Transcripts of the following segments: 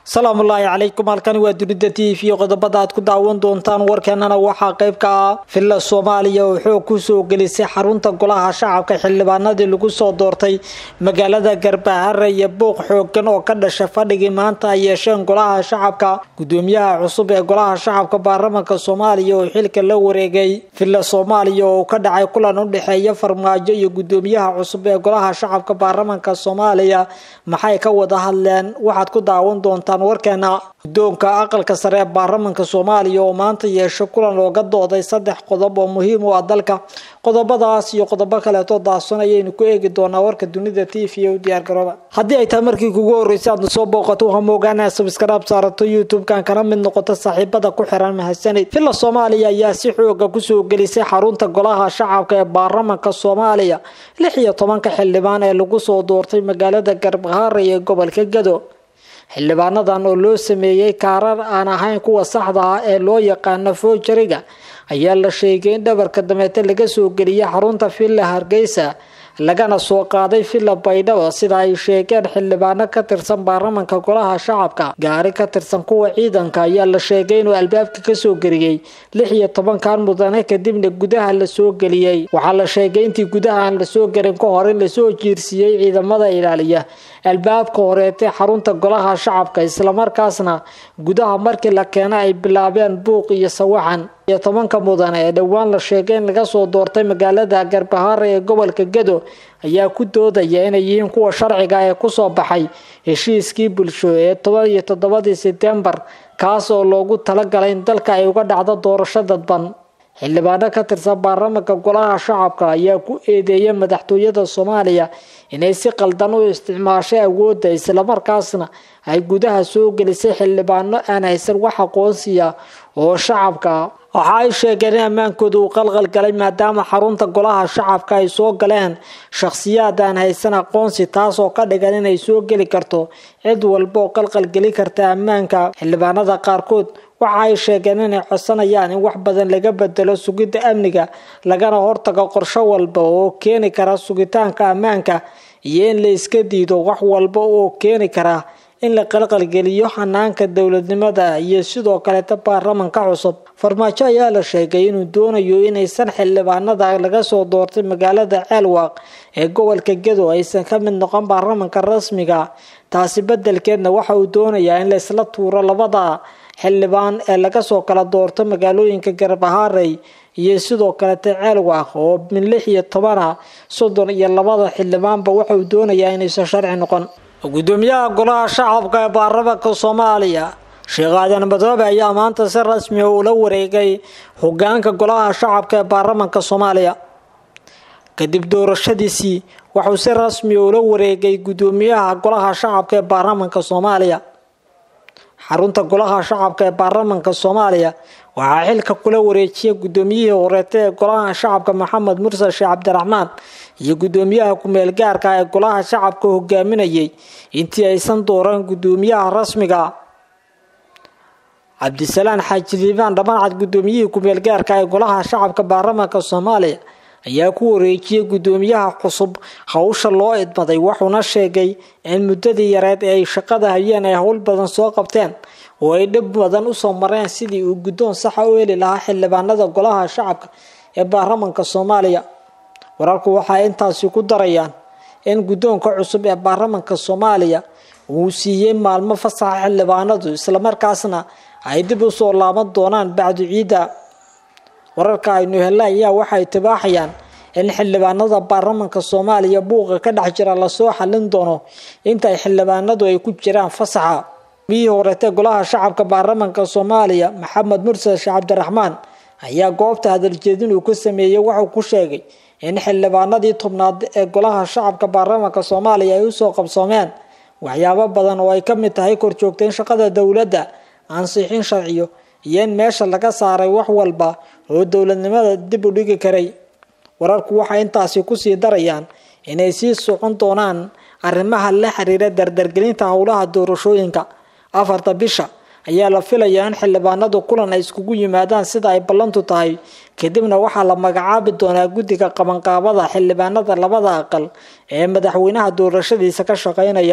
salaamu ullaahi calaykum halkani waa dunida t v qodobada aad ku daawan doontaan warkeenana waxaa qayb ka ah villa soomaaliya oo xoog kusoo gelisay xarunta golaha shacabka xildhibaanadii lagu soo doortay magaalada garbahare iyo buuq xoogan oo ka dhasha fadhigii maanta ay yeesheen golaha shacabka gudoomiyaha cusub ee golaha shacabka baarlamanka soomaaliya oo xilka la wareegay villa soomaaliya oo ka dhacay kulan u dhexeeya farmaajo iyo gudoomiyaha cusub ee golaha shacabka baarlamanka soomaaliya maxay ka wada hadleen waxaad ku daawan doontaan warkeena guddoonka aqalka sare ee baarlamanka soomaaliya oo maanta yeesho kulan looga dooday saddex qodob oo muhiim u ah dalka qodobadaas iyo qodobo kaleeto daadsan ayaynu ku eegi doonaa warka dunida t v u diyaargarooba haddii ay tahay markii kugu horreysay aadna soo booqato waxaa moogaanaa sabskaraab saarato youtube-kan kana mid noqoto saaxiibada ku xiran mahadsanid villa soomaaliya ayaa si xooga kusoo gelisay xarunta golaha shacabka ee baarlamanka soomaaliya lix iyo tobanka xildhibaan ee lagu soo doortay magaalada garbahare ee gobolka gado xildhibaanadan oo loo sameeyey kaarar aan ahayn kuwa saxda ah ee loo yaqaano foojariga ayaa la sheegay in dhabarka dameete laga soo geliyay xarunta villa hargeysa lagana soo qaaday villa baydhabo sida ay sheegeen xildhibaano ka tirsan baarlamanka golaha shacabka gaari ka tirsan kuwa ciidanka ayaa la sheegay inuu albaabka kasoo geliyey lix iyo tobankan mudane kadibna gudaha lasoo geliyey waxaa la sheegay intii gudaha aan lasoo gelin ka hor in lasoo jiirsiiyey ciidamada ilaaliya albaabka horeetee xarunta golaha shacabka islamarkaasna gudaha markii la keena ay bilaabeen buuq iyo sawaxan iyo tobanka mudane ee dhowaan la sheegay in laga soo doortay magaalada garbahare ee gobolka gado ayaa ku doodaya inay yihiin kuwa sharciga ee kusoo baxay heshiiskii bulsho ee toban iyo toddobadii setembar kaas oo loogu talagalay in dalka ay uga dhacdo doorasho dadban xildhibaano ka tirsan baarlamanka golaha shacabka ayaa ku eedeeyay madaxtooyada soomaaliya inay si qaldan u isticmaashay awoodda islamarkaasna ay gudaha soo gelisay xildhibaano aan haysan wax aqoonsiya oo shacabka waxa ay sheegeen in ammaankooda uu qalqal galay maadaama xarunta golaha shacabka ay soo galeen shakhsiyaad aan haysan aqoonsi taasoo ka dhigan inay soo geli karto cid walba oo qalqal geli karta ammaanka xildhibaanada qaarkood waxa ay sheegeen inay codsanayaan in wax badan laga bedelo sugidda amniga lagana hortago qorsho walba oo keeni kara sugitaanka ammaanka iyo in la iska diido wax walba oo keeni kara in la qalqalgeliyo xanaanka dowladnimada iyo sidoo kaleeta baarlamanka cusub farmaajo ayaa la sheegay inuu doonayo inaysan xildhibaanada laga soo doortay magaalada ceelwaaq ee gobolka gado aysan ka mid noqon baarlamanka rasmiga taasi bedelkeedna waxa uu doonayaa in laysla tuuro labada xildhibaan ee laga soo kala doorto magaalooyinka garbaharey iyo sidoo kaleta ceelwaaq oo min lix iyo tobana soddon iyo labada xildhibaanba waxa uu doonayaa inaysan sharci noqon gudoomiyaha golaha shacabka ee baarlamanka soomaaliya sheekh aadan madoobe ayaa maanta si rasmi ah ula wareegay hogaanka golaha shacabka ee baarlamanka soomaaliya kadib doorashadiisii wuxuu si rasmi ah ula wareegay gudoomiyaha golaha shacabka ee baarlamanka soomaaliya xarunta golaha shacabka ee baarlamanka soomaaliya waxaa xilka kula wareejiyay gudoomiyihii horeeta ee golaha shacabka maxamed mursal sheekh cabdiraxmaan iyo gudoomiyaha ku-meel gaarka ee golaha shacabka hogaaminayay intii aysan dooran gudoomiyaha rasmiga cabdisalaan xaaji liibaan dhammancad gudoomiyihii ku-meel gaarka ee golaha shacabka baarlamanka soomaaliya ayaa ku wareejiyey gudoomiyaha cusub hawsha loo idmaday wuxuuna sheegay in muddadii yareed ee ay shaqada hayeen ay howl badan soo qabteen oo ay dhib badan usoo mareen sidii uu guddoon saxa u heli lahaa xildhibaanada golaha shacabka ee baarlamanka soomaaliya wararku waxay intaasi ku darayaan in guddoonka cusub ee baarlamanka soomaaliya uu siiyey maalmo fasaxa xildhibaanadu islamarkaasna ay dib usoo laaban doonaan bacdu ciidda wararka aynu hella ayaa waxay tibaaxayaan in xildhibaanada baarlamanka soomaaliya buuqa ka dhex jira lasoo xalin doono intaay xildhibaanadu ay ku jiraan fasaxa miyihii horeetee golaha shacabka baarlamanka soomaaliya maxamed mursal sheekh cabdiraxmaan ayaa goobta hadaljeedin uu ka sameeyey wuxuu ku sheegay in xildhibaanadii tobnaad ee golaha shacabka baarlamanka soomaaliya ay usoo qabsoomeen waxyaabo badan oo ay ka mid tahay korjoogtayn shaqada dowladda ansixin sharciyo iyo in meesha laga saaray wax walba oo dowladnimada dib u dhigi karay wararku waxay intaasi kusii darayaan inay sii socon doonaan arrimaha la xiriira dardargelinta howlaha doorashooyinka afarta bisha ayaa la filayaa in xildhibaanadu kulan ay iskugu yimaadaan sida ay ballantu tahay kadibna waxaa la magacaabi doonaa guddiga qabanqaabada xildhibaanada labada aqal ee madaxweynaha doorashadiisa ka shaqeynaya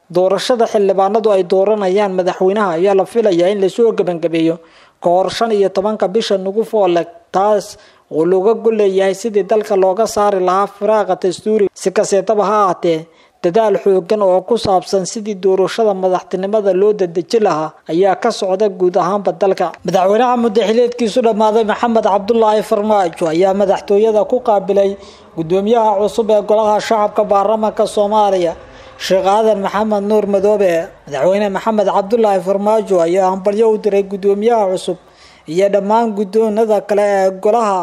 doorashada xildhibaanadu ay dooranayaan madaxweynaha ayaa la filayaa in lasoo gebangabeeyo ka hor shan iyo tobanka bisha nugu fooleg taas oo looga golleeyahay sidii dalka looga saari lahaa firaaqa dastuuri si kaseetaba ha ahaatee dadaal xoogan oo ku saabsan sidii doorashada madaxtinimada loo dadeji lahaa ayaa ka socda guud ahaanba dalka madaxweynaha mudaxileedkiisu dhammaaday maxamed cabdulaahi farmaajo ayaa madaxtooyada ku qaabilay gudoomiyaha cusub ee golaha shacabka baarlamaanka soomaaliya sheekh aadan maxamed nuur madoobe madaxweyne maxamed cabdulaahi farmaajo ayaa hambalyo u diray gudoomiyaha cusub iyo dhammaan guddoonada kale ee golaha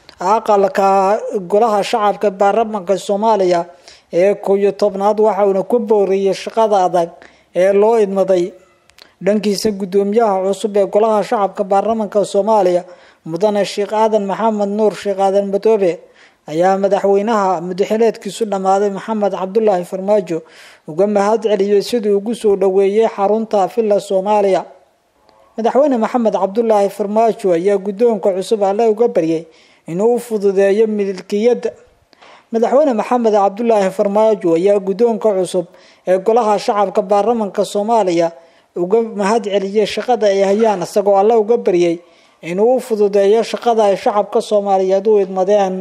aqalka golaha shacabka baarlamaanka soomaaliya ee koow iyo tobnaad waxa uuna ku booriyey shaqada adag ee loo idmaday dhankiisa gudoomiyaha cusub ee golaha shacabka baarlamaanka soomaaliya mudane sheekh aadan maxamed nuur sheekh aadan madoobe ayaa madaxweynaha mudaxileedkiisu dhammaaday maxamed cabdulaahi farmaajo uga mahad celiyey sidii ugu soo dhoweeyey xarunta villa soomaaliya madaxweyne maxamed cabdulaahi farmaajo ayaa guddoonka cusub alle uga baryay inuu u fududeeyo milkiyadda madaxweyne maxamed cabdulaahi farmaajo ayaa guddoonka cusub ee golaha shacabka baarlamaanka soomaaliya uga mahad celiyey shaqada ay hayaan isagoo alle uga baryay inuu u fududeeyo shaqada ay shacabka soomaaliyeed u idmadeen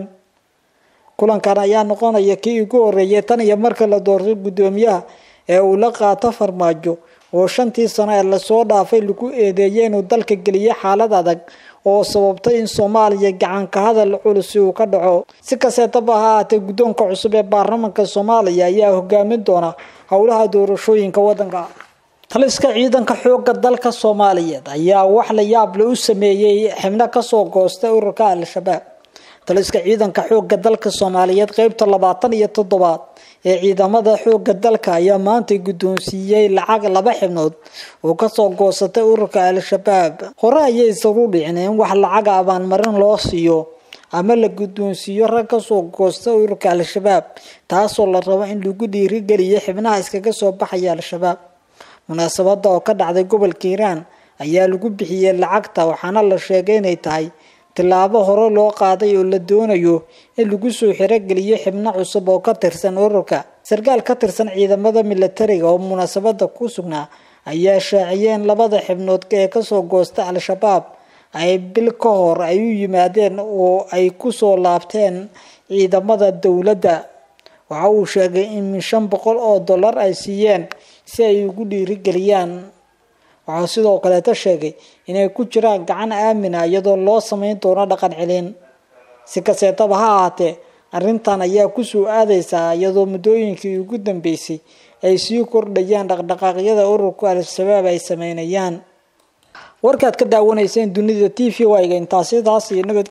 kulankan ayaa noqonaya kii ugu horeeyay tan iyo marka la doortay guddoomiyaha ee uu la qaato farmaajo oo shantii sano ee lasoo dhaafay lagu eedeeyay inuu dalka geliyay xaalad adag oo sababtay in soomaaliya gacanka hadal culusi uu ka dhaco si kasteetaba ha ahaatee guddoonka cusub ee baarlamaanka soomaaliya ayaa hogaamin doona howlaha doorashooyinka waddanka taliska ciidanka xooga dalka soomaaliyeed ayaa wax la yaable u sameeyey xibno kasoo goostay ururka al-shabaab taliska ciidanka xooga dalka soomaaliyeed qeybta labaatan iyo toddobaad ee ciidamada xooga dalka ayaa maantay guddoonsiiyey lacag laba xibnood oo kasoo goosatay ururka al-shabaab hore ayay isagu dhicin in wax lacaga abaanmarin loo siiyo ama la guddoonsiiyo rag kasoo goosta ururka al-shabaab taasoo la rabo in lagu dhiirigeliyo xibnaha iskaga soo baxaya al-shabaab munaasabada oo ka dhacday gobolka hiiraan ayaa lagu bixiyey lacagta waxaana la sheegay inay tahay tillaabo hore loo qaaday oo la doonayo in lagu soo xirogeliyo xibno cusub oo ka tirsan ururka sarkaal ka tirsan ciidamada milatariga oo munaasabada ku sugnaa ayaa shaaciyeen labada xibnood ee kasoo goosta al-shabaab ay bil ka hor ay u yimaadeen oo ay kusoo laabteen ciidamada dowladda waxa uu sheegay in min shan boqol oo dollar ay siiyeen si ay ugu dhiirigeliyaan waxaa sidoo kaleeta sheegay inay ku jiraan gacan aamina iyadoo loo sameyn doono dhaqan celin si kaseetaba ha ahaatee arrintan ayaa kusoo aadeysaa iyadoo muddooyinkii ugu dambeysay ay sii kordhayaan dhaqdhaqaaqyada ururka al-shabaab ay sameynayaan warkaad ka daawanayseen dunida t v wayga intaasidaas iyo nabad